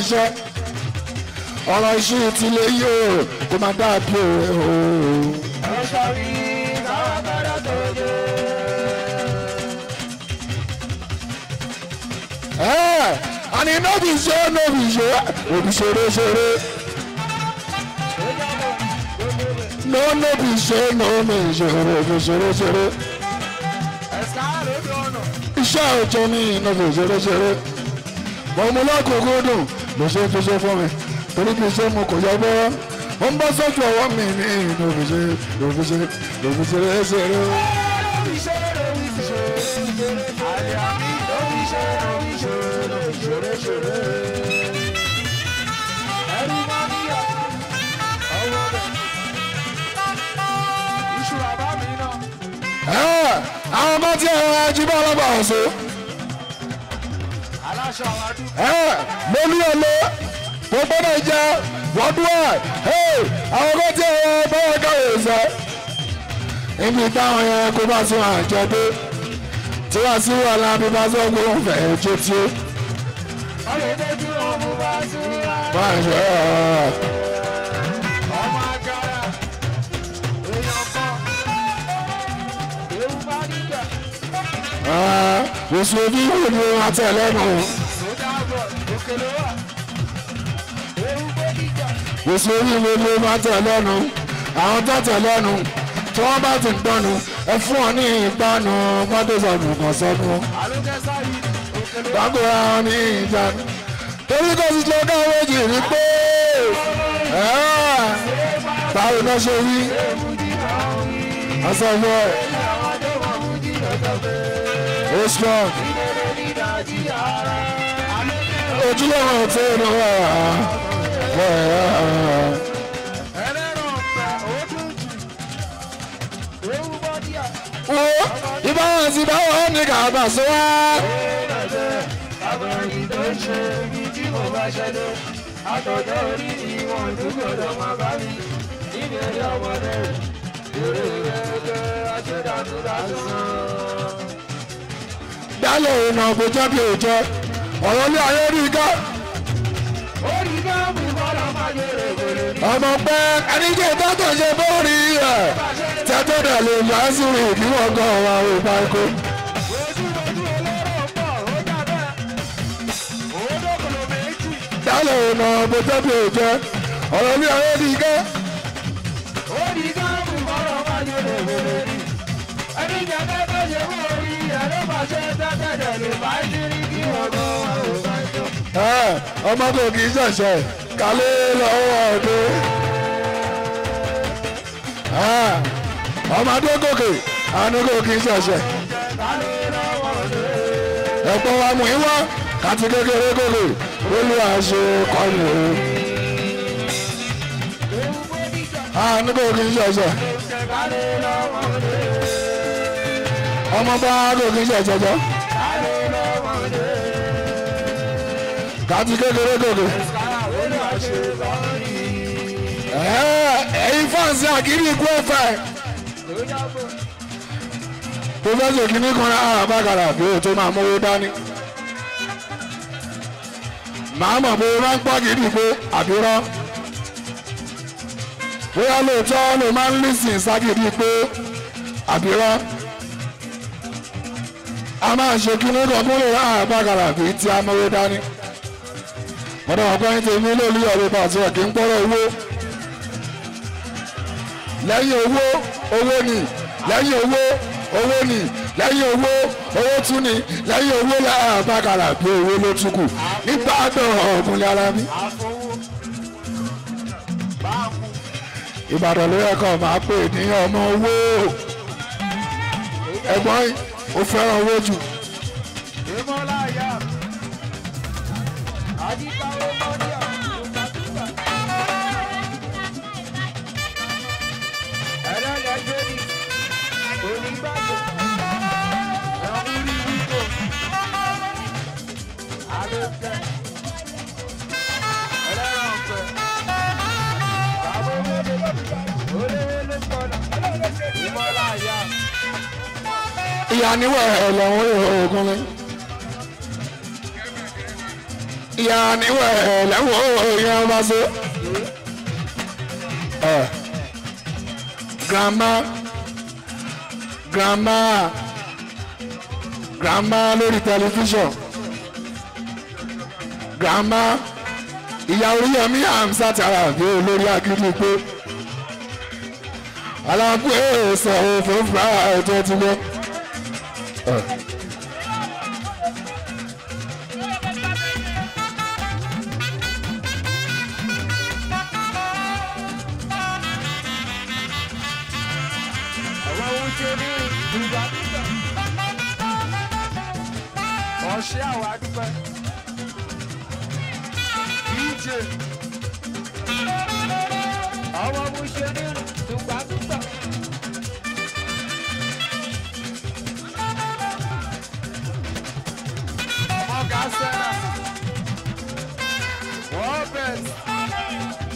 iṣẹ́ ọ̀rọ̀ iṣẹ́ ti lè yí o kó máa dàbí òwe o. ọ̀ṣọ́ rí káwọn gbọ́dọ̀ tó dé. ẹ àní nóbì ṣe nóbì ṣe òbí ṣeré ṣeré no nóbì ṣe nóbì ṣe òbí ṣeré ṣeré ẹ̀sà lójú ọ̀nà. iṣẹ́ òjò ní nóbì ṣeré ṣeré bọ́mú lọ́kùnkùn dùn ló ṣe fi ṣe fún mi torí kì í ṣe mo kò yọ bọ́ ó ń bọ́ sójú ọwọ́ mi ní nóbì ṣe òbí ṣe òbí ṣeré ṣeré. lórí ṣe lórí ṣe àlẹ́ àmì lórí ṣe lórí ṣe lórí ṣeré ṣeré. ẹrú máa níyà ọwọ́ bẹ̀. iṣu bàbá mi náà. ẹ àwọn kan tí ẹ̀rọ ajíbọ̀ ọlọ́gbà ọ̀ṣọ́. aláṣọ àwọn adúgbò. ẹ mo ní ọlọ mo gbọ́dọ̀ jẹ wọdúwà àwọn kan tí ẹ̀rọ báwọn káwé sọ. ibi táwọn yẹn kó bá sí wọn àjọ dé tí wọ́n sí wọn lábí bá sọ pé wọ́n fẹ́ jó tí ó ọ̀rẹ́dẹ́jú ọmọ bá sùn wá. bá ń ṣe ọ̀ ọmọ agara èèyàn kan ewu bá níjà oṣù ojú ìwé ni wọ́n tẹ̀ lẹ́nu sójà bọ̀ òkèlè wà ewu bó níjà oṣù ojú ìwé ni wọ́n tẹ̀ lẹ́nu àwọn tó tẹ̀ lẹ́nu tí wọ́n bá ti ń gbọ́nu ẹ fún ọ ní ìpanu mọ́tòsọ̀nù kan sọ́nu. alókẹ́sà yìí òkèlè wà gbàgbọ́ra wọn ní ìjánu torí kò sí tó ká méjì rí pé ẹ́ẹ̀, báwo náà ṣe rí ewu níjà òní ọ̀sọ̀fọ̀ àwọn tó wọ̀ fún jìnnà tọ́gbẹ́ ó strong ìdílé nígbà tí ara alókẹ́ ojúlówó tó ń wà ẹlẹ́rọ̀ ọ̀pẹ òdùn jù ewu bọ́ díà wo ìbáwọn ti báwọn ní kàbà sọ wá Àbẹ̀rẹ̀ tó ń ṣe ibi tí mo bá ṣẹlẹ̀. Àtọ̀jọ́ orí ìwọ̀n tó gbọdọ̀ máa bá mi. Nínú ẹ̀yà ọmọdé rẹ̀, eré ẹgbẹ́ aṣẹ́dàtú lásán. dálẹ̀ ìnà kò jẹ́ bí òjẹ́ ọ̀rọ̀ ní ayé rí ká Orí gáàmù gbọ́dọ̀ máa yẹrẹ wèrè ní. ọmọ pẹ́ ẹnìjẹ́ tọ́tọ̀ ṣe bórí ẹ̀ tẹ́tọ́ dẹ̀ lè máa sí rí kí wọ́n gan ọ̀rọ̀ àwọn ìbáko. Ojú ojú olóró pọ̀, ó jà bẹ́ẹ̀. Òódòkòlò méjì. dálẹ̀ ìnà kò jẹ́ bí òjẹ́ ọ̀rọ̀ ní ayé rí ká. Orí gáàmù gbọ́dọ̀ máa yẹrẹ wèrè ní. Ẹni jẹ́ tẹ́tẹ́ ṣe mú orí ẹ̀ ló máa ṣe tẹ́tẹ́ dẹ̀ lè máa ṣe rí kí wọ́n gan àwọn ìbájọ́. Ẹ, ọmọ kò kì í ṣẹ̀ṣẹ̀ kálé lọ́wọ́ ọdún. Ẹ, ọmọdé gòkè àánú kò kì í ṣẹ̀ṣẹ̀. ẹ̀pọ̀ wa mú ìwá kàti kékeré gòkè olú àṣẹ kọlù o. àánú kò kì í ṣẹ̀ṣẹ̀ ọmọ bá kò kì í ṣẹ̀ṣẹ̀ jọ kàti kékeré gòkè. Ẹ, ẹ̀yin fáǹsì àkírí ikú ẹ̀fẹ̀. pọfẹsọ kìíní kan rà àbákàrà bí o tó máa mówó dání màá mọ̀ bó o máa ń pọ́ gidi pé àbírọ́ bóyá lóòótọ́ ló máa ń lísìn ságidi pé àbírọ́ a máa ṣe kìíní kan kó lè rà àbákàrà bí tí a mówó dání ọ̀dọ̀ ọ̀gbọ́n tèmi lórí ọ̀rẹ́ pàṣẹ kì í pọ́rọ̀ owó lẹ́yìn owó owó ni lẹ́yìn owó owó ni lẹ́yìn owó owó tún ni lẹ́yìn owó lára bákàrà bí owó ló tún kù nígbà àgbọ̀n ọ̀gbun lára mi. ìbàdàn ló yẹ kó máa pè ní ọmọ owó ẹ̀gbọ́n yìí ó fẹ́ràn owó jù. ìyá níwọ̀ ẹ̀ lọ́wọ́ oògùn mi. ìyá níwẹ̀ lẹ́wọ̀n ìyẹn ọba so. ẹ grandma grandma grandma lórí tẹlifíṣàn grandma ìyá oríyọmí hamsat arabi olórí akíní pé aláàbò èèsọ òfin fúra ẹjọ ti lọ. àwọn ohun tí ó ní ìgbà nígbà. ọ̀ṣẹ́ àwọn adúpẹ́. dj. àwọn ohun tí ó ní ìgbà nígbà. ọ̀gá sẹ́nà. wọ́n bẹ̀rẹ̀.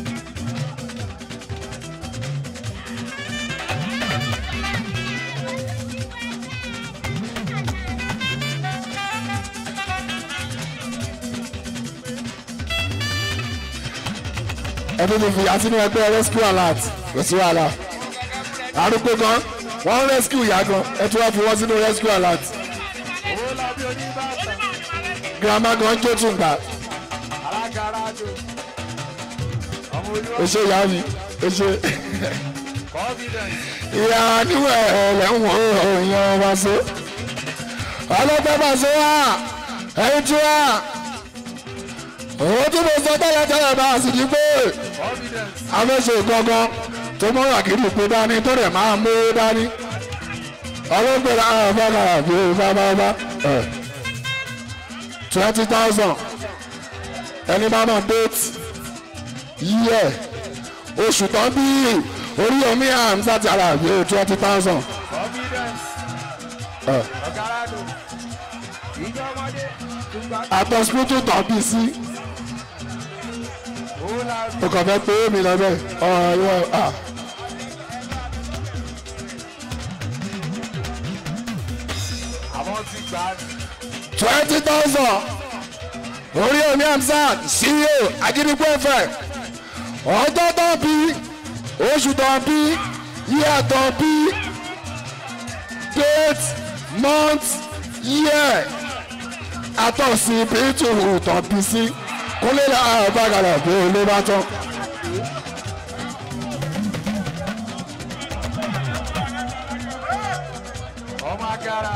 ẹni ní fi àti ní ẹgbẹ́ rescue alert kò sí wàhálà arúgbó gan wọ́n rescue ìyá gan ẹ tún wá fi wọ́n sínú rescue alert owó lábí oníbàtà. grandma gan jó tún gbà alágara jò. ọmọ olúwa èṣe ìyá mi èṣe confidence. ìyá níwẹ̀ ẹ̀lẹ́wọ̀n èèyàn wá sí ọlọ́pàá bá sí wá ẹ̀yìn tí wá òun tí mo sọ tẹ́lẹ̀ tẹ́lẹ̀ bá a sì ní pé confidence. afẹ́sẹ̀ gangan tó mọ́ wàkìlì pé dání tó rẹ̀ máa mú dání ọlọ́pàá náà fọ́nà bí o bá bá bá twenty thousand ẹni bá mọ̀ déètì yíyẹ oṣù tán bí orí omi àmsá ti ara bí o twenty thousand confidence. ọ̀gára jò. ìjọ ọmọdé. tùgbà àtọ̀sípítù tán bí sí owó lábí. o kàn fẹ́ pé mi lọ bẹ́ẹ̀ ọ̀rọ̀ ìwọ ah. àwọn ti gbà á. twenty thousand orí omi amsat ceo agidigbo fm ọjọ́ tó bí oṣù tó bí yíyá tó bí date month year àtọ̀sí bíntùrù tó bí sí kúnlẹ̀ àbágalà bí olè bá tán. ọmọ agara.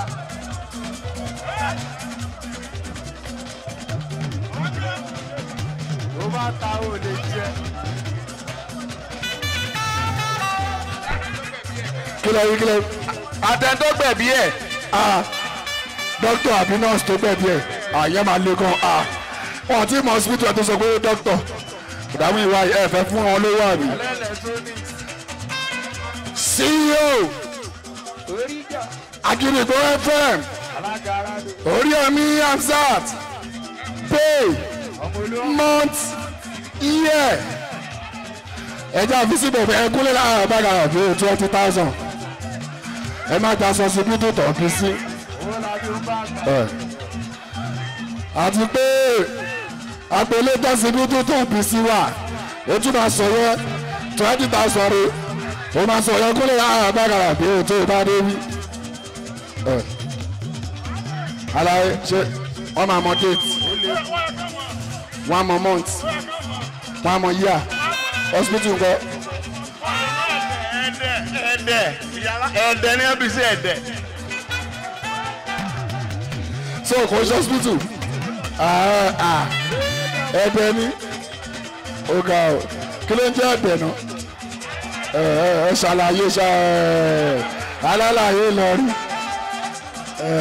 tó bá ta ò lè jẹ. kílẹ̀ yìí kílẹ̀ àtẹ̀ntọ́ gbẹ̀bí ẹ̀ ah dókítà àbí nọ́ọ̀sì tó gbẹ̀bí ẹ̀ àyẹ̀ máa le gan ah wọn ti mọ hospital ẹ̀ tó sọ pé dókítà ìdààmú ìwà ẹ̀ fẹ́ fún wọn lówó àbí. electronics. ceo orí ìjà. agidigbo fm alágara jò. oríyọmí hamzat pay ọmọ olúwa. month year ẹjẹ àfisí bẹ̀rẹ̀ ẹ kúlẹ̀ láàárọ̀ bá gàrà bí twenty thousand ẹ má gba sọ síbí tó tọ̀ bí sí. owó lábí ó bá gbà. ẹ. àti pé àpèlé tó síbí tó tọ̀ bí sí wà ó tún máa sọ yẹ twenty thousand rẹ ó máa sọ yẹ kúlẹ̀ láàárọ̀ bá gàrà bí tó bá dé bí. ẹ. alaye ṣe wọ́n máa mọ date one more month one more year hospital ńkọ́ ẹ̀dẹ̀ ẹ̀dẹ̀ ẹ̀dẹ̀ ní ẹbí sí ẹ̀dẹ̀ so kò ṣe hospital Ah, ah. ẹ̀bẹ̀ ni ó ga ọ kí ló ń jẹ́ ẹ̀bẹ̀ náà ẹ ẹ ẹ ṣàlàyé ṣá ẹ alálàyé lọ rí ẹ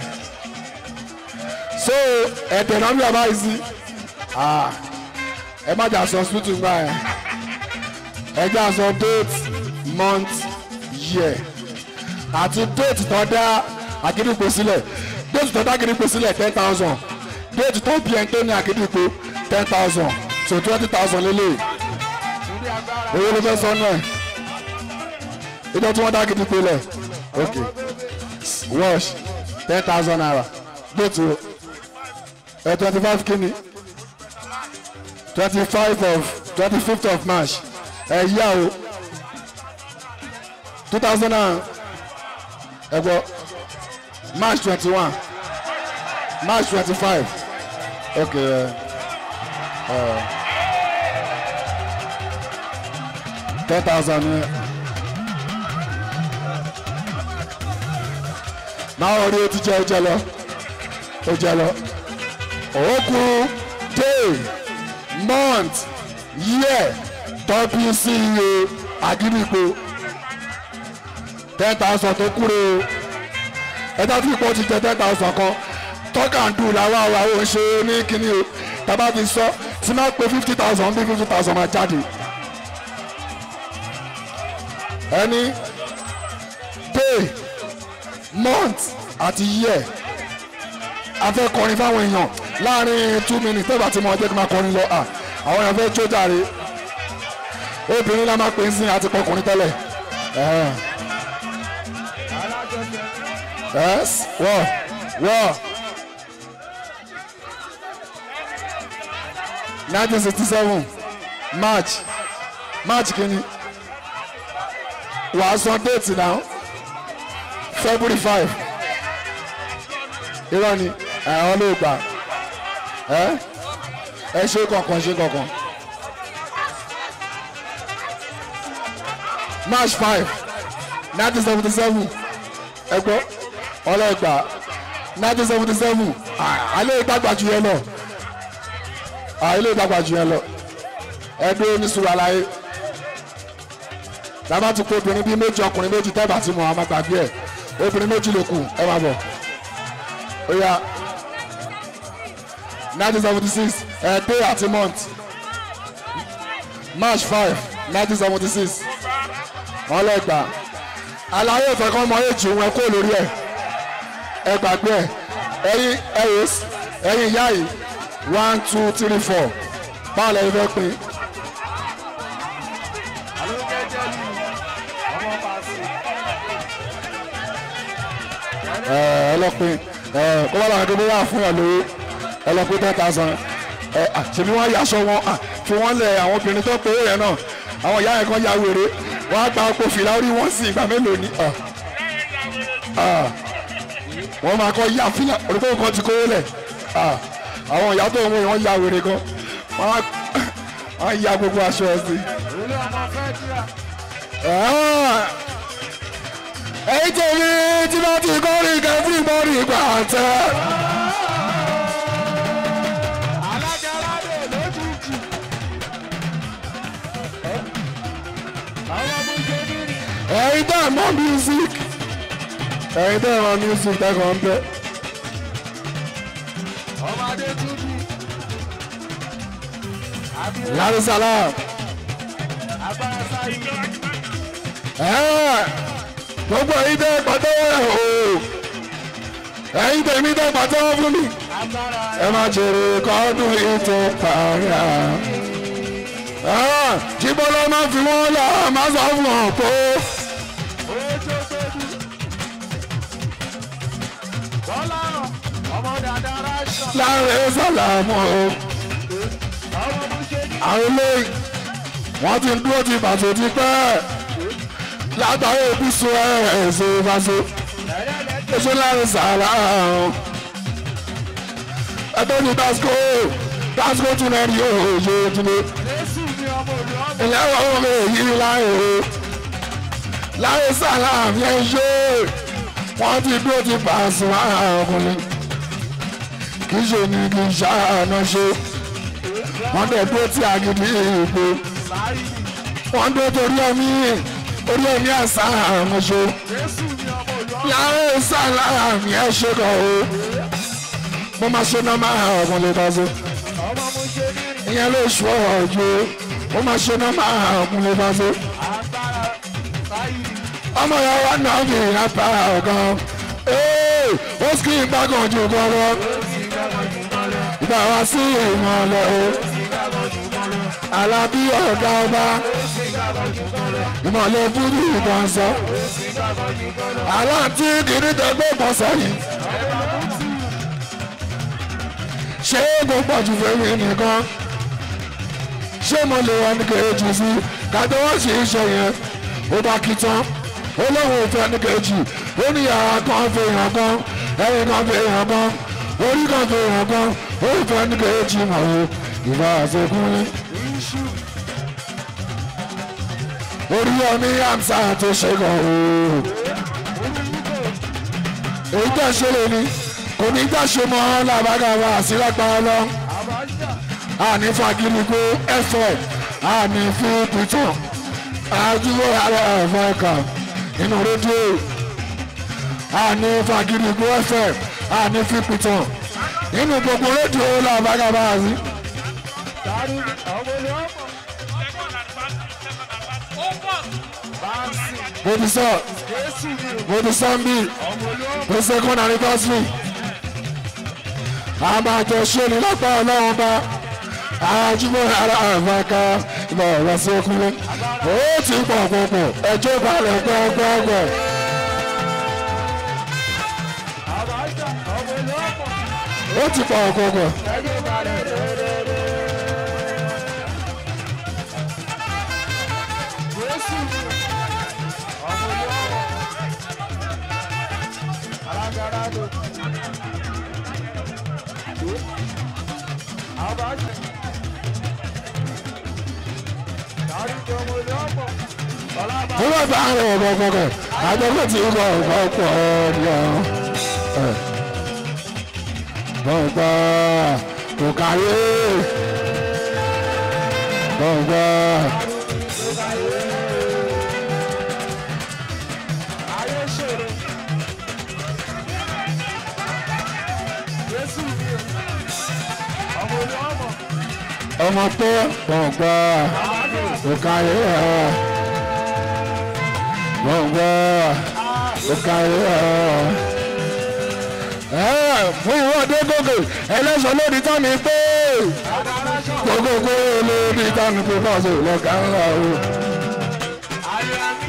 so ẹ̀bẹ̀ náà bí a bá yìí sí Ah, ẹ má jà sọ hospital gbà ẹ ẹ jà sọ date month year àti déètì tó dá àgídìpọ̀ sílẹ̀ déètì tó dá àgídìpọ̀ sílẹ̀ ten thousand déètì tó bí ẹni tó ní àgídìpọ̀ ten thousand so twenty thousand lélẹ̀ torí agbára. owó ló fẹ́ sọ náà ìjọ tí wọ́n dá àgídìpọ̀ lẹ̀ ok wash ten thousand naira déètì o ẹ twenty five kìíní twenty five of twenty fifth of march ẹ yá o two thousand and ẹ gbọ́ march twenty one march twenty five okay. Uh, ten thousand ní máa wọ rí o ti jẹ o jẹ lọ o jẹ lọ òkú day month year tọ́pì sí iye àgídìgbò ten thousand tó kúrò o ẹ̀dá tí ipò ti jẹ ten thousand kan tọ́kàndù làwọn àwọn àwọn ò ṣe ní kínní o tàbá fi sọ tí máa pe fifty thousand bí fifty thousand máa jáde ẹni day month àti year a fẹ́ kọrin fáwọn èèyàn láàrin two minutes tẹ́gbà tí mo jẹ́ kí n máa kọrin lọ à àwọn èèyàn fẹ́ jó jàre obìnrin la máa pè é sí àti pọkùnrin tẹ́lẹ̀ ẹ̀hẹ́n. yes wọ́ wọ́ nineteen sixty seven march march kìíní wàá san déètì náà february five irọ́ ni àwọn ló gbà ẹ ẹ ṣe kankan ṣe kankan march five nineteen seventy seven ẹ gbọ́ ọlọ́ọ̀gbà nineteen seventy seven alẹ́ ìdàgbà jù yẹn lọ alẹ́ ìdàgbà jù yẹn lọ ẹ dúró ní sùúrù aláyé dábàá ti kó obìnrin bíi méjì ọkùnrin méjì tẹ́bà tí mo àwọn máa gbàgbé ẹ̀ obìnrin méjì ló kù ẹ máa bọ̀ ó yá nineteen seventy six ẹ̀ day àti month march five nineteen seventy six wọ́n lọ gbà àlàyé ìfẹ́ kan mọ èjì òun ẹ kó lórí ẹ̀ ẹ gbàgbé ẹ̀ ẹ̀yin ẹ̀yìn ẹ̀yin ìyá yìí one two three four báwo lẹ́yìn fẹ́ pín ẹlọpin kó bá làwọn akéwì wà fún yàn lówó ẹlọpin ten thousand ṣèbí wọn yaṣọ wọn fi wọn lẹ àwọn obìnrin tó pé yẹn náà àwọn ìyá yẹn kan ya wèrè wọn á gba ọkọ fìlà orí wọn sí ìgbà mélòó ni wọn máa kọ ya fìlà olùkọ́ kan ti kówó lẹ̀ àwọn ìyá tó ń wọ wọn ya wèrè gan wọn á ya gbogbo aṣọ ẹ sí èyí tèmi tí bá ti kọ́ rí kẹ́fì bọ́ọ̀rì ìgbà tẹ́. ẹ̀yin tẹ́ ẹ̀ mọ̀ music ẹ̀yin tẹ́ ẹ̀ mọ̀ music tẹ́kọ̀ ń bẹ́. Lárí sálám. Ẹ̀ẹ́ gbogbo ẹ̀yin tẹ́ pàtẹ́wọ́ ẹ̀ o ẹ̀yin tẹ́ mi tẹ́ pàtẹ́wọ́ fún mi ẹ má jèrè kọ́dún ètò parí à. jíbọ́ ló máa fi wọ́n lọ máa sọ fún ọ pé. láàrin sàlámù o àwọn olóyìn wọ́n ti ń dúró ti bàtò ti pẹ́ látàrí òbísọ ẹ̀ẹ́sẹ̀ ìbáṣọ èso láàrin sàrà ẹgbẹ́ ní tasco tasco tún náà ní òòyè ojúlé ilé ọ̀hún mi yí láyé o láyé sàrà yẹn ṣe wọ́n ti dúró ti pàṣẹ ọkùnrin kì í ṣe ní kì í ṣàánú ṣe wọ́n dẹ̀ dúró ti àgìdì ìgbò wọ́n dúró torí ẹ̀mí orí ẹ̀mí àṣà àwọn ṣe láàrin sàlá àmì ẹ̀ ṣe kàn ó mo máa ṣe náà máa ọmọ lè bá ṣe ìyẹn ló ṣù ọ̀rọ̀ ju mo máa ṣe náà máa ọmọ lè bá ṣe ọmọ yẹn wà náà kì í apá ọ̀gán ó sì kí n gbàgàn ju kọ́rọ́ ìgbà wá sí ìmọ̀lẹ́ o alábí ọ̀gá ọba ìmọ̀lẹ́ fúdú ìbọn sọ aláǹtí kìíní tẹgbẹ́ ìbọn sẹ́yìn ṣé kò pọ̀ jù fẹ́mi nìkan ṣé mo lè wọ ní kejì sí kájọ wọ́n sì ń ṣe yẹn ó bá kí tán ó lóun ò fẹ́ ní kejì ó ní yàrá kan fi hàn kan ẹ̀yìn kan fi hàn kan orí kan fi hàn kan ó fẹ́ ní kejì mọ̀ o ìbá àṣekún ní. orí ọmí àmsà tó ṣe gan o èyí tó ṣe lè ní kò ní gbà ṣe mọ́ làbágàwà àsìlágbára lọ àní fagiligo fm àní fi pìtàn àjúwò ààrẹ ẹ̀fọ́ ẹ̀ka nínú rédíò àní fagiligo fm àní fi pìtàn nínú gbogbo rédíò làbágàwà àsì. Dárí ọmọ ilé ọmọ. Báńsì mo ti sọ Jésù ni o. mo ti sọ ń bí Ọmọ ilé ọmọ. the second anniversary a máa jọ ṣe ní lápá ọlọ́run bá àjùmọ̀ ara àfàkà ìbá ọ̀rọ̀ sí ọkùnrin ó ti pọ̀ pọ̀pọ̀ ẹjọ́ balẹ̀ gbọ́ngbọ́ngbọ̀ Àbájá ọmọ ilé ọmọ. ó ti pọ̀ pọ̀pọ̀ Ẹjọ́ balẹ̀ dẹ́dẹ́dẹ́. Jésù ni o. Ọmọ ilé ọmọ. Alágara ló. Àbájá. Dárí ọmọ ilé ọmọ. Ọlábà. ó wà bá àrùn ọ̀bọ̀ pọ̀pọ̀ àjọpọ̀ tí ó bọ̀ ọ̀bọ̀ pọ̀ ọ̀dọ̀ bọ̀ǹgbà kò kárí bọ̀ǹgbà Ayé ṣòro. Jésù ni o. Ọmọ olú ọmọ. ọmọ tó bọ̀ǹgbà kò kárí bọ̀ǹgbà kò kárí fún ìwọ́de gògè ẹlẹ́sọ̀ lórí tán ni pé gbogbogbò lórí tán ni pé bọ́ọ̀sì lọ́gà ńlá o. Ayé àmì.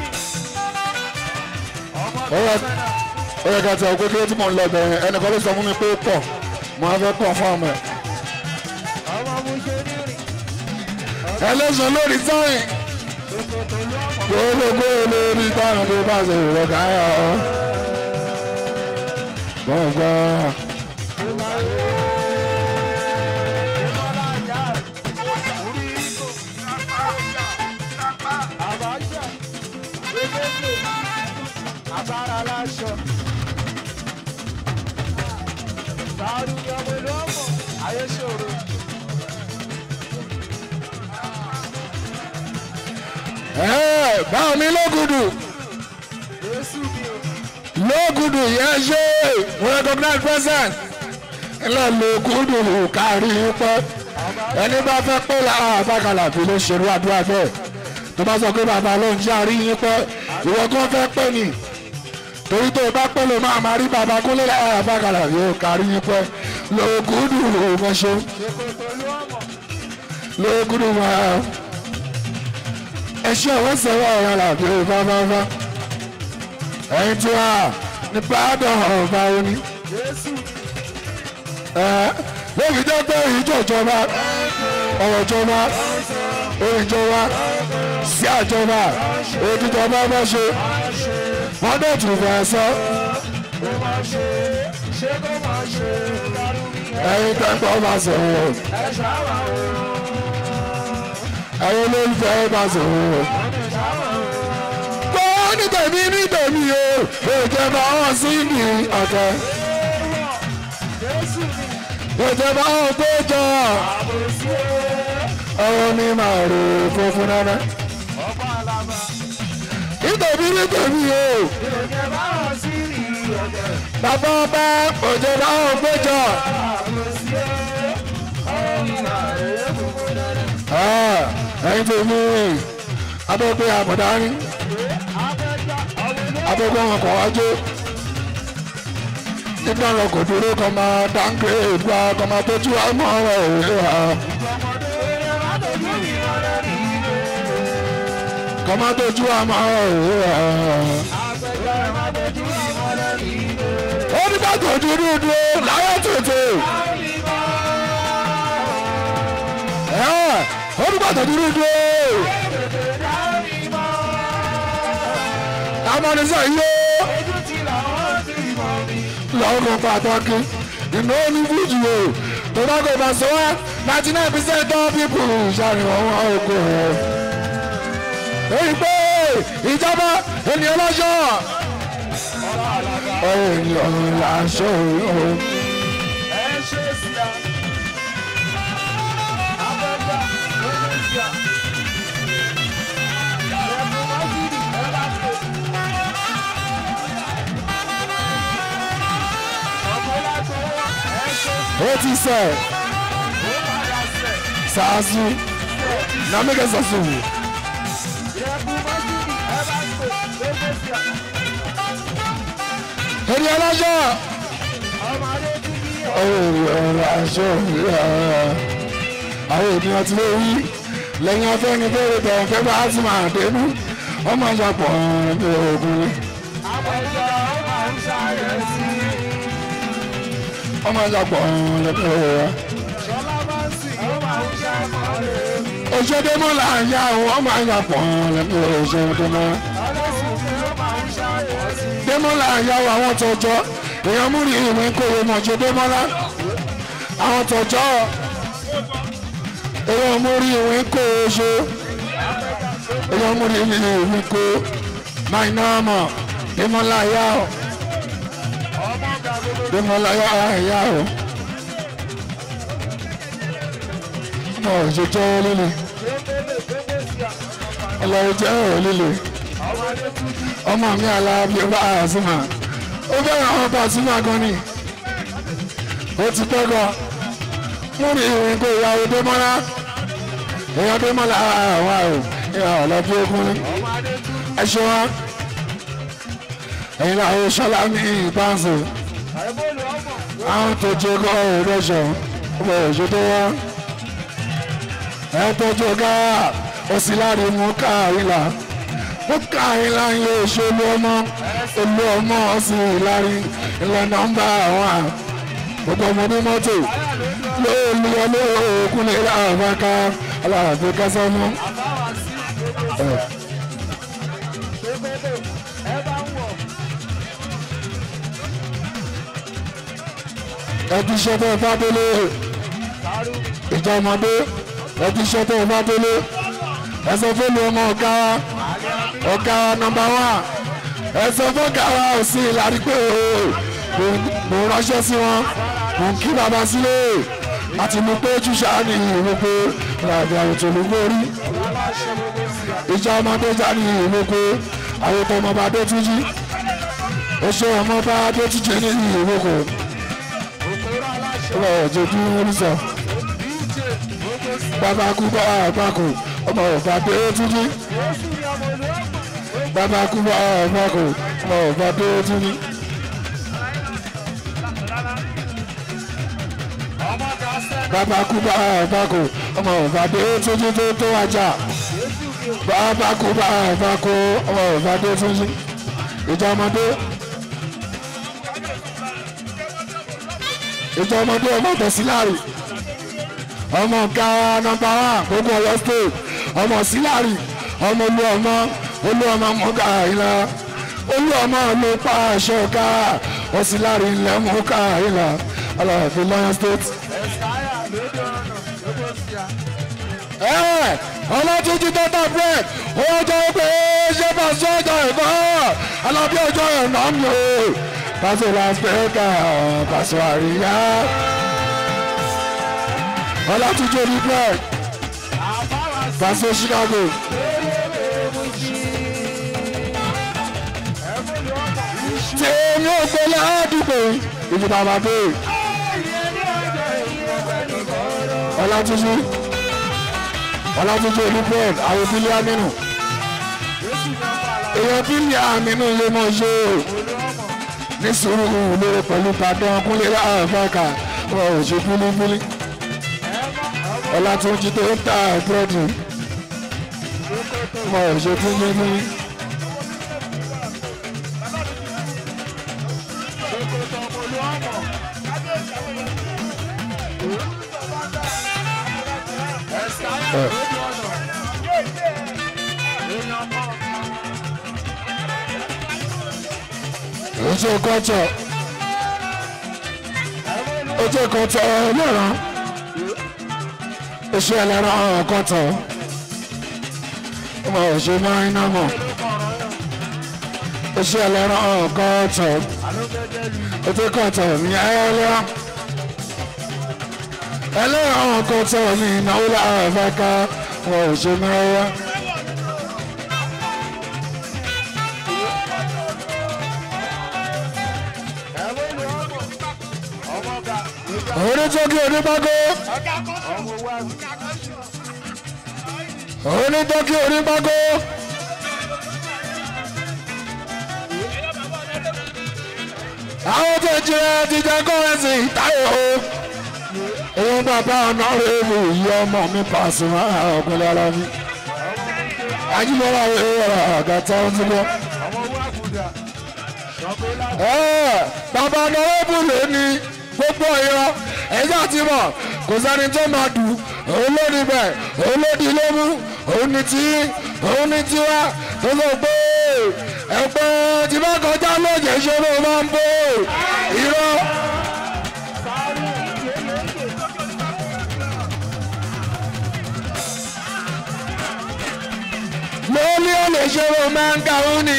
Ọmọ ó yẹ ó yẹ ká tẹ ọgbẹ́ kí ló tí mò ń lọ bẹ̀rẹ̀ ẹnìkan ló sọ fún mi pé ó pọ̀ mo á fẹ́ pọ̀ fún ọmọ ẹ̀. ọmọ mú ṣe ní rìn. ẹlẹ́sọ̀ lórí táyìn Tòkòtò ló ọmọ. gbogbogbò lórí tán ni pé bọ́ọ̀sì lọ́gà ńlá o. gbọ̀ngbà Ìmọ̀lá àjà. Orí ikọ̀. Àbájá. Gbégbé. Agbára láṣọ. Sàárù ni ọmọ olú ọmọ. Ayé ṣòro. ẹ̀ báwo ni lógùdù Jésù ni o. lógùdù yẹn ṣe we recognize present ńlẹ̀ lógùdù kárí pẹ́ ẹni bá fẹ́ pé lára àbákalà fi ló ṣerú àdúrà bẹ́ẹ̀ tó bá sọ pé bàbá ló ń jẹ́ àrí yín pẹ́ ìwọ kan fẹ́ pẹ́ ni torí tó o bá pẹ́ ló máa máa rí bàbá kúnlé lára àbákalà yóò kárí yín pẹ́ lógùdù mọ́ṣọ́ Tòkòtò ló ọmọ. lógùdù máa ẹṣẹ́ ọ̀wọ́ sẹ́wọ́ ọ̀rọ̀ làbí fáfáfá ẹ̀yin tí wà ní pàdán ọ̀fà oní Jésù. lóbi jẹ́ pé ìjọ ìjọba ọ̀rọ̀ ìjọba orin ìjọba sí àjọba òdìjọba bá ṣe wọ́n dẹ̀ tún fẹ́ sọ Kó máa ṣe. Ṣé kó máa ṣe. Dárúbí ẹ̀. ẹ̀yin tẹ́ńpọ̀ bá sọ̀rọ̀ Ẹ ṣáwà o. ẹ̀yin olólùfẹ́ bá sọ̀rọ̀. Ẹ ṣáwà o. gbọ́ ní tèmi ní tèmi o ìjọba wọn sí ní ọ̀tẹ̀ Jésù ni. ìjọba wọn tó jọ Àbòsí o. ọ̀rọ̀ mi máa rò funfun náná. Ọba àlàbà. nítorí ní tèmi o Ìròyìn báwọn sí rí ọ̀dẹ̀. bàbá ọba ìjọba wọn péjọ. Àbòsí o. Ọ̀rọ̀ mi máa rè é funfun dandan. ẹ̀yin tèmi abẹ́gbẹ́ àbọ̀dání Abẹ́jà ọ̀wé ló. abẹ́gbẹ́ wọn kọ̀ wájú. nígbà wọn kò dúró kọ́ máa dáńgbé ìgbà kọ́ máa tójú àmọ́ ọ̀rọ̀ òwe wa. Ọmọdé eré má dojú mi ọ̀rẹ́ rí ilé. kọ́ máa tójú àmọ́ ọ̀rọ̀ òwe wa. Abẹ́jà má dojú mi ọ̀rẹ́ rí ilé. ó ní bá tòjú dúdú láyé tètè. orúkọ tó dúró dúró amọ̀nisẹ̀ yóò lọ́kọ̀ pàtàkì ìná oníbùjù o tobacco basowa ninety nine percent of people ṣàrìwọ̀n wọn oko ẹ̀. èyí pé ìjọba ènìyàn lọ́jọ́ ènìyàn làṣọ òun. ó ti sẹ̀ ṣáàṣù nàmíkẹ́ ṣàṣù wò. ènìyàn lọ́jọ́ ènìyàn làṣọ àwọn ènìyàn ti lè rí lẹ́yìn afẹ́ni bẹ́ẹ̀rẹ̀ tẹ̀ fẹ́ bá ti máa dénú wọ́n máa ń ṣàpọ̀ ní ogun ni. wọ́n máa ń ṣàpọ̀ lẹ́pẹ́ rẹ̀. òṣèdèmọ́ là ń yá wọ́n máa ń ṣàpọ̀ lẹ́pẹ́ òṣèdèmọ́. Démọ́lá ń yá àwọn tọjọ́ èèyàn múri ìwé kòwé mọ̀jọ Démọ́lá àwọn tọjọ́ èèyàn múri ìwé kòwé ṣe èèyàn múri ìwé kó máa iná mọ̀ Démọ́lá yá o Démọ́lá yá yá o ọmọ òṣèjọ́ líle ọlọ́run jẹ́ ọ̀rọ̀ líle ọmọ mi alábi ọba àzùmá ó fẹ́ràn àwọn Pasuma gan ni ó ti pẹ́ gan mú mi ìrìn kó ìyàwó Démọ́lá èèyàn Démọ́lá àwọn àrò ìyá ọ̀lọ́bí ogun ni ẹ ṣe wá ẹ̀yin làwọn ṣọlá ní ìbáǹsì àwọn tó jẹ kọ́ ìrẹsọ̀ ọmọ òṣè tó wá ẹ tó jẹ ká òsì láre mú káàrílà ó káàrin láyé òṣèlú ọmọ olú ọmọ ọsìn ìlarin ilẹ̀ nọ́mbà àwọn gbogbo ọmọ ní mọ́tò lóòlù ọlọ́ òkúlẹ̀ àbáká aláàbò kásánú. ẹbí iṣẹ́ tó bá délé ìjọ ọmọdé ẹbí iṣẹ́ tó bá délé ẹsẹ̀ fẹ́lẹ̀ ọmọ ọ̀gá wa ọ̀gá wa nọmba wá ẹsẹ̀ fọ́gà wa ò sí ìlàrí pé o mo ránṣẹ́ sí wọn mo ń kí bàbá sílé àti mo pé júṣà ní ìwé pé ràbí àwòtò ló gbórí ìjà ọmọdé já ní ìwé pé àwòtò ọmọba dé túnjí oṣù ọmọba dé túnjí ní ìwé kò ọmọ ọjọ́ tí wọ́n sọ bàbá kú bá àgbàkù ọmọ ọba dé túnjí bàbá kú bá àgbàkù ọmọ ọba dé túnjí. bàbá kú bá àgbàkù ọmọ ọba dé túnjí tó tó ajá bàbá kú bá àgbàkù ọmọ ọba dé túnjí ìjà ọmọdé. ìjọ ọmọdé ọmọ tẹ̀síláàrì ọmọ ọ̀gá nọmba wá gbogbo Ọ̀yọ́ state ọmọ síláàrì ọmọ olú ọmọ olú ọmọ mọ́gà ìlà olú ọmọ ló pa aṣọ ọ̀gá ọ̀síláàrì ilẹ̀ mọ́gà ìlà aláàfin lọ́yọ́ state. ọlọ́túnjú tó tà bread owó jẹ́ pé ṣé bá sọ́jà ìbọn alábí ọjọ́ ẹ̀ náà mi ò pàṣẹ làásìkò pàṣẹ àríyá ọlátúnjọ ní bread pàṣẹ Chicago. tèmi ò gbé ládùúgbò ìlú bàbá dé ọlátúnjọ ọlátúnjọ ní bread àwọn bílí amínú èèyàn bílí amínú lè mọ̀ ṣe o ní sùúrù lórí pẹ̀lú padàn kúnlé láàfáàkà wọn ò ṣe fúlífúlí ọlátúnjí tó ń ta búrẹ́dì wọn ò ṣe fúlífúlí. Ẹ̀sìkáyà ojú kọ́tọ̀ ojú kọ́tọ̀ ẹlẹ́ran oṣù ẹlẹ́ran kọ́tọ̀ ọmọ oṣù máìnà mọ̀ oṣù ẹlẹ́ran kọ́tọ̀ ojú kọ́tọ̀ ní ẹlẹ́ran ẹlẹ́ran kọ́tọ̀ ní ìnáwó láàfẹ́ká ọmọ oṣù náírà. onítọ́kì onígbàgbọ́ onítọ́kì onígbàgbọ́ àwọn tó jẹ́ ti jẹ́ kọ́rẹ́sì táyọ̀ o èyí bàbá ọ̀nà rẹ̀ mú ìyá ọmọ mi Pasuma ọ̀gbẹ́lẹ̀ ara mi ajímọ́ra ẹ̀rọ àgàtà ọ̀tí bọ́. bàbá ọ̀nà rẹ̀ bù lónìí gbogbo ìran ẹ̀yà ti mọ̀ kò sẹ́ni tó máa dù òun ló ní bẹ̀ òun ló di ló mú òun ní tí òun ní tiwa tó sọ pé ẹ̀pẹ́ tí bá kọjá lóòjẹ́ ìṣòro máa ń bò irọ́. lórí olè ṣòro máa ń kàwé ni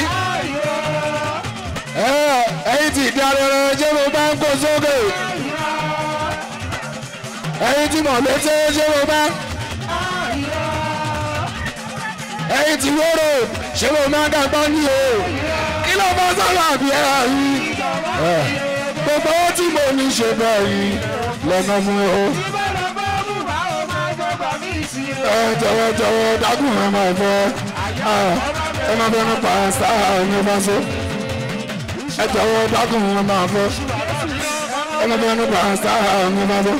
ẹ̀yin tí ìdí arẹrẹ ṣé mo bá ń kó sókè ẹ̀yin tí mọ̀ létí ṣé mo bá ẹ̀yin tí wóró ṣé mo máa ń dàgbà ní o kí ló bá sábà bí ẹ yìí gbogbo owó tí mo ní ṣe bẹ́ẹ̀ yìí lọ́nà mú o ẹ jọ̀wọ́ jọ̀wọ́ dágùn ẹ máa fẹ́ ẹ máa fẹ́ nípa sáà ní bá so ẹ jọ̀wọ́ dákun wọn máa fọ́ ẹ máa fẹ́ nípa sáà wọn máa fọ́.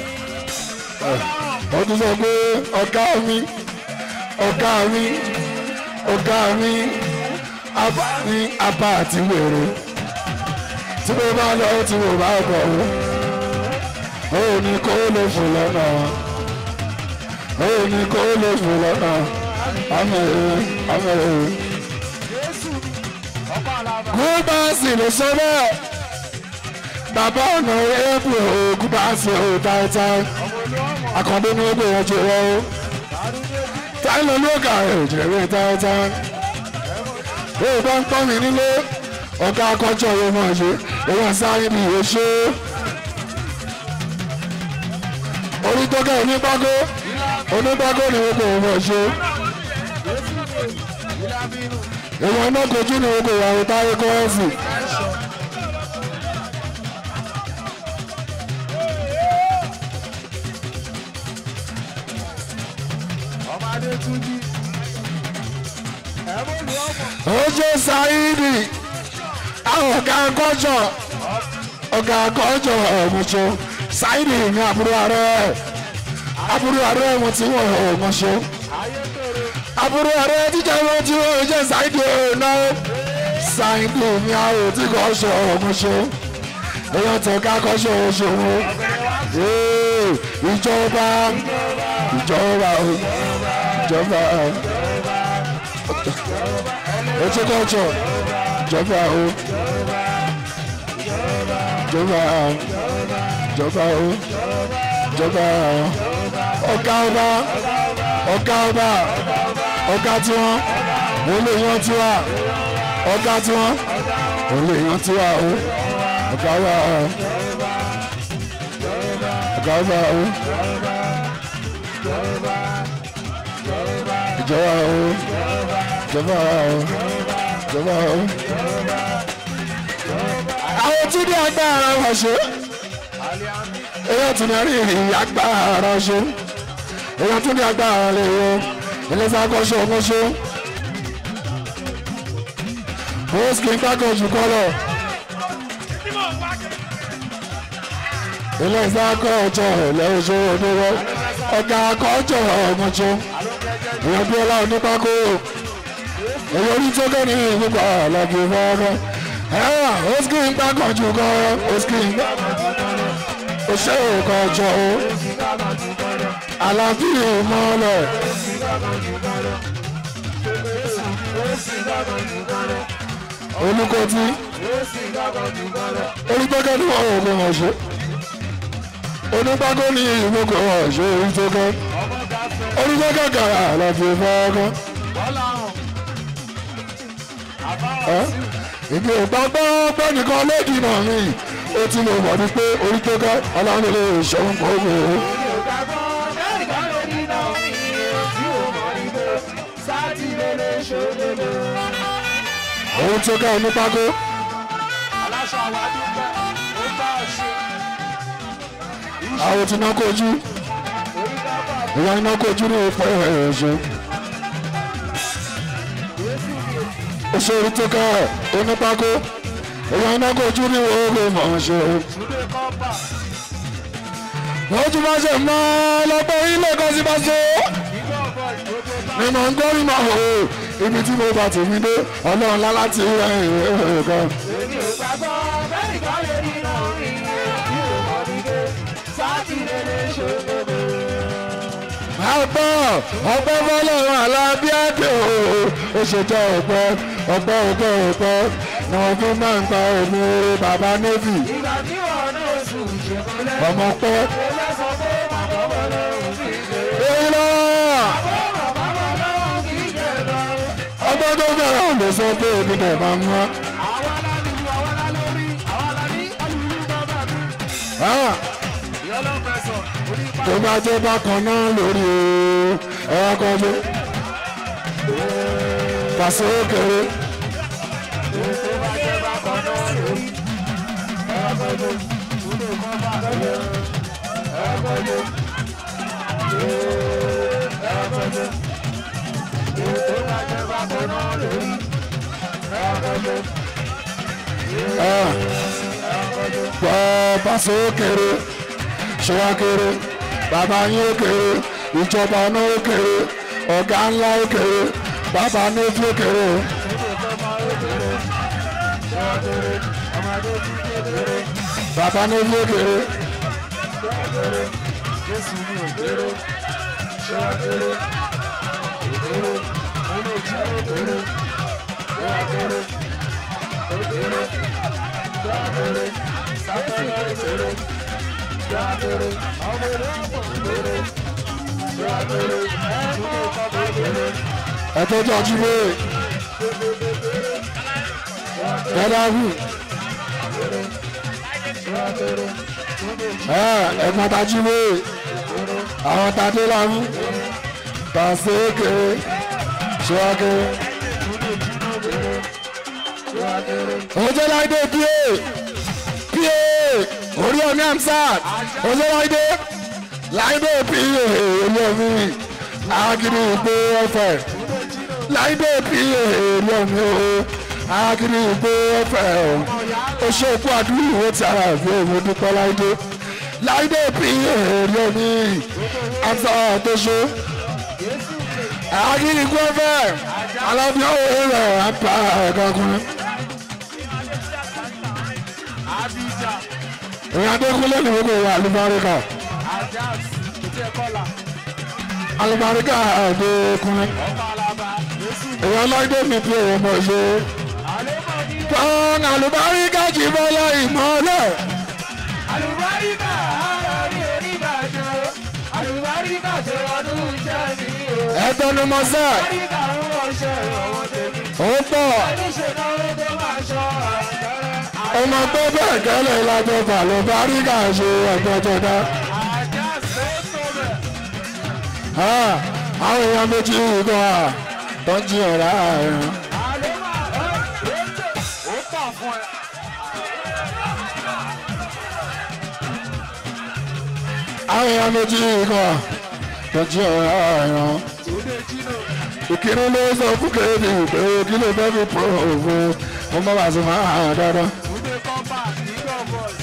ó tún sọ pé ọ̀gá mi ọ̀gá mi ọ̀gá mi abá ní abá àti wèrè tí mo bá lọ tí mo bá bọ̀ ó ó ní kó lè fò lọ́nà ó ní kó lè fò lọ́nà àmì ẹ̀ àmì ẹ̀ gúbáàsì ló sọ bẹ́ẹ̀ bàbá ọ̀nà ẹ̀bù gúbáàsì ò táìtáì àkàndé ní ẹgbẹ́ wọn jẹ wọ́n ó táìlọ lóògà ìjẹ̀rẹ̀ táìtáì ó bá ń pọ́n mi nílé ọ̀gá akọ́jọ́ yóò máa ṣe èèyàn sáré ní ìwé ṣe orí tó kẹ́ onígbágó onígbágó ni wọ́n kò wọ́n ṣe èèyàn náà kojú ní gbogbo ìyàwó táyé kọ́ọ̀sì. ojú sáyidì àwọn ọ̀gá akọ́jọ́ ọ̀gá akọ́jọ́ ọ̀mùsọ sáyidì ní àbúrò ààrẹ àbúrò ààrẹ mo ti wọ̀ ọ̀mùsọ àbúrò ààrẹ jíjẹ ló ti wọ́n jẹ́ ṣáìdì ọ̀nà ṣáìdì mi àrò tí kò ṣe ọ̀hún ṣe èèyàn tó ká kọ́ ṣe òṣòwò ìjọba ìjọba ìjọba ètò kọ́jọ ìjọba o ìjọba ìjọba o ìjọba ọ̀gá ọba ọ̀gá ọba ọ̀gá tí wọ́n wọ́n lè yan tí wá ọ̀gá tí wọ́n wọ́n lè yan tí wá o ọ̀gá wa o ọ̀gá wa o ìjọba o ìjọba o ìjọba o. àwọn tí ní agbára wọn ṣe èyí tún ní rí ìyá agbára ṣe èyí tún ní agbára lè yọ ẹlẹ́sà kọ́ṣọ́ kọ́ṣọ́ bóòsì kì í kákọ̀ jù kọ́ lọ. ẹlẹ́sà kọ́ọ̀jọ́ ẹlẹ́sọ oníwọ́ ọ̀gá kọ́ọ̀jọ́ ọmọjọ́ èèyàn bí ọlá onípákó èyí orí tó kẹ́ ní ìgbà àlàbí fọ́ọ́rọ́ ẹ̀rọ bóòsì kì í kákọ̀ jù kọ́ bóòsì kì í kákọ̀ jù kọ́ ọṣẹ́ òkọ̀ọ̀jọ́ o alábí ìmọ̀lẹ̀ ó sì gbàgbọ́n jù kan lọ. ó sì gbàgbọ́n jù kan lọ. olùkọ́tì ó sì gbàgbọ́n jù kan lọ. onígbẹ́kẹ́ ní wọn ò lè wọ̀n ṣe onígbàgbọ́ ní ìmúkọ̀ wọ̀n ṣe orí tó kẹ́ ọmọ gàfẹ́ onígbẹ́kẹ́ kàrà àlàfi fọ́ọ́kọ́ bọ́lá hàn. àbáwọ̀ sí ìdí ìgbàgbọ́ pé nìkan lódì náà mi ó ti lè wọ̀ ní pé orí tó kẹ́ ọlọ́run lè ṣòun kó wò ó. ìgbàgbọ́ lẹ́nìkan lè ní náà ní tí ò mọ̀ nígbè sátidé lè ṣòdodo. òun tó kẹ́ onípákó aláṣọ àwọn adúgbò ó bá ọ ṣe. àwọn tí náà kojú onígbàgbọ́ ìwà iná kojú ní ìfọ̀ ẹ̀rẹ̀ ṣe. oṣù orí tó kẹ́ onípákó ìwà iná kojú ní ìwọ̀ mọ̀ ṣe. túnde kọ́pà wọ́n tún máa ṣe mọ́ lọ́pọ̀ ilé kan sí máa ṣe. nígbà ọ̀bọ̀ ìgbòho bá ni mo ń gbọ́ ìmọ̀ o ibi tí mo bá tèmi dé ọlọ́run lá láti rẹ̀ ẹ̀rẹ̀ kan. èmi ò gbàgbọ́ lẹ́nìkan lè ní náà ní tí ò mọ̀ nígbè sátidé lè ṣòdodo. àpọ̀ ọpẹ́ fọlọ́run alábíàdé o ó ṣètò ọpẹ́ ọpẹ́ ọpẹ́ ọpẹ́ ni wọ́n fi máa ń gba omi oore bàbá navy ìgbà tí wọn náà sùn ṣèkọlẹ́. ọmọ pẹ́. ó lẹ́sọ̀ pé màmá wọn lọ́rùn sí ìgbé. èyí lọ màmá wọn lọ́rùn sí ìgbé lọ. ọgbọ́n tó bẹ̀rẹ̀ ò lè sọ pé èmi dẹ̀ máa mú wa. àwa la lùlù àwa la lórí àwa la ní alùlù bàbá mi. Ah, ìyá ló fẹ́ sọ onípa tó bá jẹ́ bákan náà lórí o ẹ̀rọ kan tó pàṣẹ kéré tó bá jẹ́ bákan náà lórí. ẹ̀ẹ́dẹ́gbẹ́ túnde kọ́fà lọ́yẹ̀. ẹ̀ẹ́dẹ́gbẹ́ ẹ̀ẹ́dẹ́gbẹ́ tó bá jẹ́ bákan náà lórí. ẹ̀ẹ́dẹ́gbẹ́ Ah, gbọ́ pàṣẹ kéré ṣọwá kéré bàbá yín ó kéré ìjọba náà ó kéré ọ̀gá ńlá ó kéré bàbá navy ó kéré o. bàbá navy ó kéré Jésù ní òkèrè, ṣé wá kéré, òkèrè, mo lè jí òkèrè, ṣé wá kéré, òkèrè, ṣé wá kéré, sáfẹ́lá òkèrè, ṣé wá kéré, ọmọ ìlú ọ̀pọ̀ òkèrè, ṣé wá kéré, túnbọ̀ kọ́kọ́ òkèrè, ẹ̀tọ́jú ọjúwé ẹ̀dáhù ṣé wá kéré, túnbọ̀ jí ẹ̀gbọ́n tajúwé àwọn tadé lámú pàṣẹ kéré ṣọwá kéré. ṣé wá kéré, ojú láìdé píé píé orí omi amsat ojú láìdé láìdé píé orí omi agiri ìgbé ọfẹ láìdé píé orí omi o agiri ìgbé ọfẹ o ó ṣe òkú àdúrà ìwé tí ara ìwé ìwé dúpẹ́ láìdé láìdé píé orí omi amsat tó ṣe agiri ìgbé ọfẹ alábíọ́ òwe rẹ̀ apá ẹ̀ka ọkùnrin. Abidjan, ìrìn adékúnlé ni gbogbo ìwà alùbáríkà Ajax, kìtì ẹ̀kọ́là, alùbáríkà adékúnlé ọba alaba, Jésù, ìwà ọlọ́dẹ mi bí òun mọ̀ ṣe. àlébọ̀ ní tán alùbáríkà jì bọ́lá ìmọ̀lẹ̀ àlùbáríkà ara ní oníbàjọ́ àlùbáríkà ṣe ọdún iṣẹ́ mi o. ẹ̀tọ́numọ́sẹ̀ àlùbáríkà ń wọṣẹ́ ọwọ́ tèmi. ó pọ̀ oníṣẹ́ náà tó máa ṣọ́ àṣẹrẹ. ọmọ tó bẹ́ẹ̀ kẹ́lẹ́ ìlàjọ alùbáríkà ṣe ẹ̀gbọ́jọdá. àjà sẹ́tò rẹ̀. àwọn èèyàn méjì ìgbọ́ à tó ń jí ọ̀rá ẹ̀rọ. àlébà ẹ̀ ètò ó pọ̀ fún ẹ. àwọn èèyàn méjì ìgbọ́ à tó ń jí ọ̀rá ẹ̀rọ. Túndé Jino, ìkíni ló sọ fún kéde pé kí ló fẹ́ fi pọ̀ òfin ọmọ bàtí máa hàn dáadáa. Túndé Kọ́pà, Eagle Boys.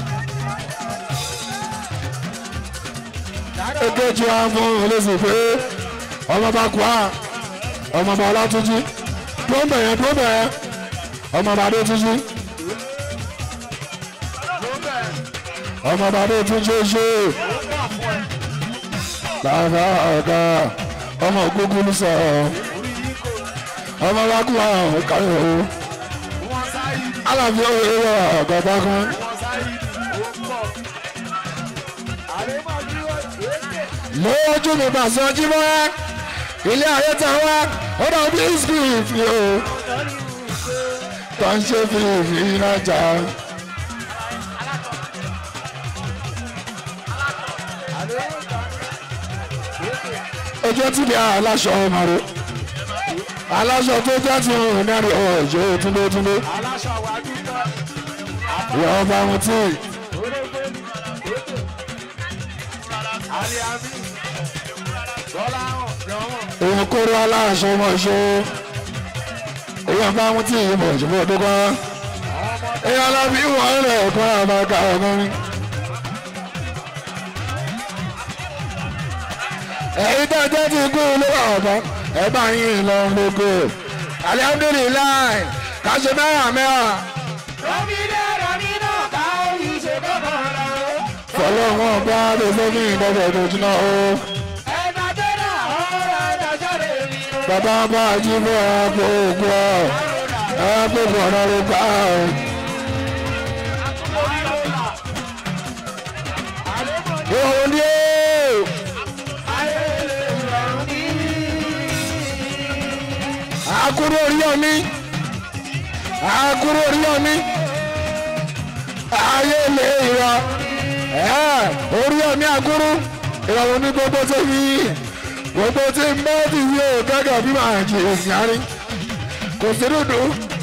èkejì wa fún olóṣù pé ọmọ bá kú à ọmọ bá ọlátúnjí tó ń bẹ̀yẹn tó ń bẹ̀yẹn ọmọ bá dé túnjí Ló bẹ̀rẹ̀ ọmọ bá dé túnjí ṣe ó pọ̀ fún ẹ. làbá ọ̀gá ọmọ gúgúrú sọ ọmọ lákùnrin àwọn káyọ̀ o wọ́n sáyé alábí òye wọ ọ̀gá bá kan wọ́n sáyé ó pọ̀. àrèmọ̀ bí wọ́n ṣe é ṣe. lójú mi bàṣẹ ọjí mọ́ ilé ayé tá a wá ó dà bí ìsìnkú o tó ń ṣe fìfì náà jà ojú tí mi aláṣọ ọmọ rẹ aláṣọ tó jẹ́ ti hàn náà rí ọ̀jọ́ túndétúndé aláṣọ wa dúpẹ́. ìyá ọba wọn tí aliami bọ́lá hàn yọ̀wọ̀n. èèyàn kóró aláṣọ ọmọ ṣe èèyàn bá wọn tí ìmọ̀ ìjùmọ̀ tó kọ́ èèyàn lábí wọn rẹ̀ kọ́ àmàkà ọkùnrin. ẹ̀yin tó jẹ́ ti kú ló wà ọ̀bọ ẹ bá yín lọ lóko alihamdulilayi kàṣe mẹ́wàá mẹ́wàá rọ́mídé rọ́mídé ká orí ṣe kọ́kọ́ rẹ̀ o. fọlọ́wọ́n bá lè fẹ́ kí n dọ́gbẹ̀ tó jiná o. ẹ̀ka tẹ́lẹ̀ ọ̀rọ̀ ẹ̀dájọ́ rẹ̀ mi o. bàbá bá jí fún ẹ̀kọ́ òkú ọ̀ ẹ̀kọ́ bọ̀dọ̀ ló bá ọ̀. orí ló là. àlébọ̀ ní òun ni ó ayé lè rọrùn ní. àkúrò orí ọ̀mí àkúrò orí ọ̀mí ayé lè rọ ẹ̀ orí ọ̀mí àkúrò ìrọ̀rùn ní gbogbo tó fi gbogbo tí ń bá ti wí o gẹ́gẹ́ bí màá jì èsì àárín kò sí dúdú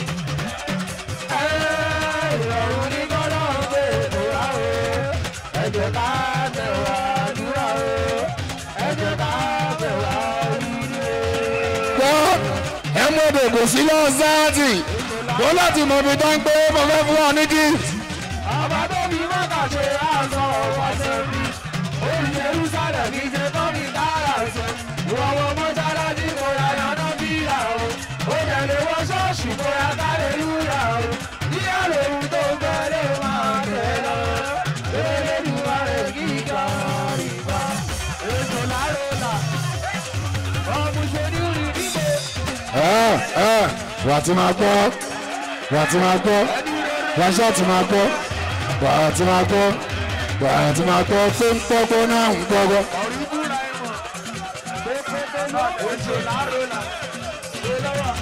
ìrọ̀rùn ní kọ́lọ́ gbé ètò wa o. ẹ jẹ́ ká tẹ̀wá àdúrà o. ẹ jẹ́ ká tẹ̀wá oríire. gbọ́ ẹ mú èdè kò sí lọ́sàátì wọ́n láti mọ̀ bí tán pé mo fẹ́ fún ọ ní gift. ọba tó fi mọ́tà ṣe àṣọ ọ̀pọ̀ sẹ́mi. orí jerusalem kì í ṣe tán ní kára ṣe. ìwọ̀wọ̀ mọ́ṣáláṣí kò yà yànnà bí ìyá o. ó tẹ̀lé wọ ṣọ́ọ̀ṣì kò yà kálẹ̀ lúyà o. yíyá lòun tó gbẹ́lẹ̀ máa tẹ̀ lọ. elédùnmá rẹ̀ kí ìjà ìgbà. ètò láròlà. ọmọ ṣe ní rí níbo. ẹ ẹ wà á ti máa gbọ́ wà á ti máa gbọ́ wà á ṣáà ti máa gbọ́ wà á ti máa gbọ́ wà á ti máa gbọ́ pé ń pọ́gbọ́ náà ń pọ́gbọ́. ọ̀rìbúra ẹ̀wọ̀n. pépépé náà ètò láròlà. ṣe lọ́wọ́.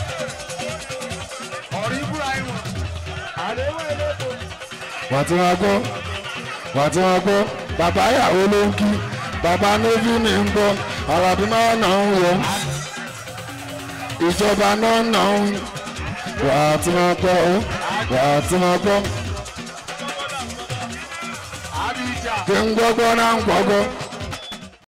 ọ̀rìbúra ẹ̀wọ̀n. àdéhùn elétò. wà á ti máa gbọ́ wà á ti máa gbọ́ bàbá ìyàwó ló ń kí bàbá nóbì ní ń gbọ́ àràbí máa nà ń wọ̀ ìjọba náà nà ń wà á ti máa gbọ́ ó wà á ti máa gbọ́ àbíjà. kí ń gbọ́gbọ́ náà ń gbọ́gbọ́